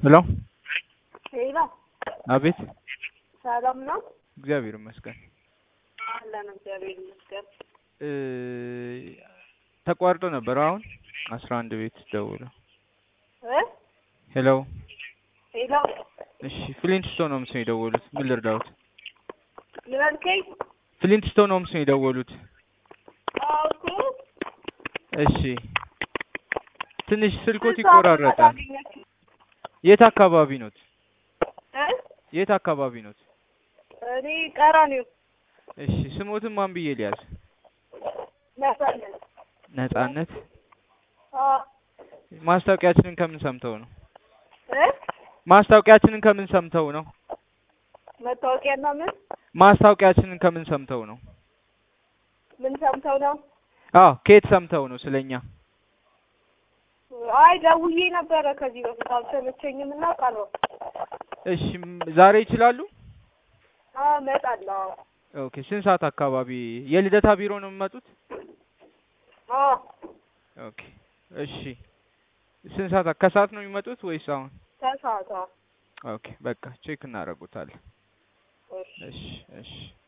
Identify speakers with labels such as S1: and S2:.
S1: ሄሎ
S2: ሄሎ፣
S1: አቤት።
S2: ሰላም ነው?
S1: እግዚአብሔር ይመስገን።
S2: አለን እግዚአብሔር ይመስገን።
S1: እ ተቋርጦ ነበር። አሁን አስራ አንድ ቤት ደውለው።
S2: እ
S1: ሄሎ
S2: ሄሎ፣
S1: እሺ፣ ፍሊንትስቶን ሆምስ ነው የደወሉት። ምን ልርዳዎት?
S2: ምን አልከኝ?
S1: ፍሊንትስቶን ሆምስ ነው የደወሉት።
S2: አዎ እኮ
S1: እሺ፣ ትንሽ ስልኮት
S2: ስንት ሰዓት
S1: ይቆራረጣል።
S2: ታገኛችሁ?
S1: የት አካባቢ ኖት?
S2: እ
S1: የት አካባቢ ኖት?
S2: እኔ ቀራኒዮ
S1: እሺ፣ ስሞትን ማን ብዬ ሊያዝ?
S2: ነሳለን።
S1: ነጻነት።
S2: አዎ
S1: ማስታወቂያችንን ከምን ሰምተው ነው?
S2: እ
S1: ማስታወቂያችንን ከምን ሰምተው ነው?
S2: መታወቂያና ምን
S1: ማስታወቂያችንን ከምን ሰምተው ነው?
S2: ምን ሰምተው ነው?
S1: አዎ፣ ከየት ሰምተው ነው ስለኛ?
S2: አይ ደውዬ ነበረ ከዚህ በፊት አልተመቸኝም እና ቀረሁ።
S1: እሺ፣ ም- ዛሬ ይችላሉ?
S2: አዎ እመጣለሁ። አዎ
S1: ኦኬ። ስንት ሰዓት አካባቢ? የልደታ ቢሮ ነው የሚመጡት?
S2: አዎ
S1: ኦኬ። እሺ፣ ስንት ሰዓት? ከሰዓት ነው የሚመጡት ወይስ አሁን?
S2: ከሰዓት አዎ።
S1: ኦኬ፣ በቃ ቼክ እናደርጉታለን።
S2: እሺ
S1: እሺ፣ እሺ።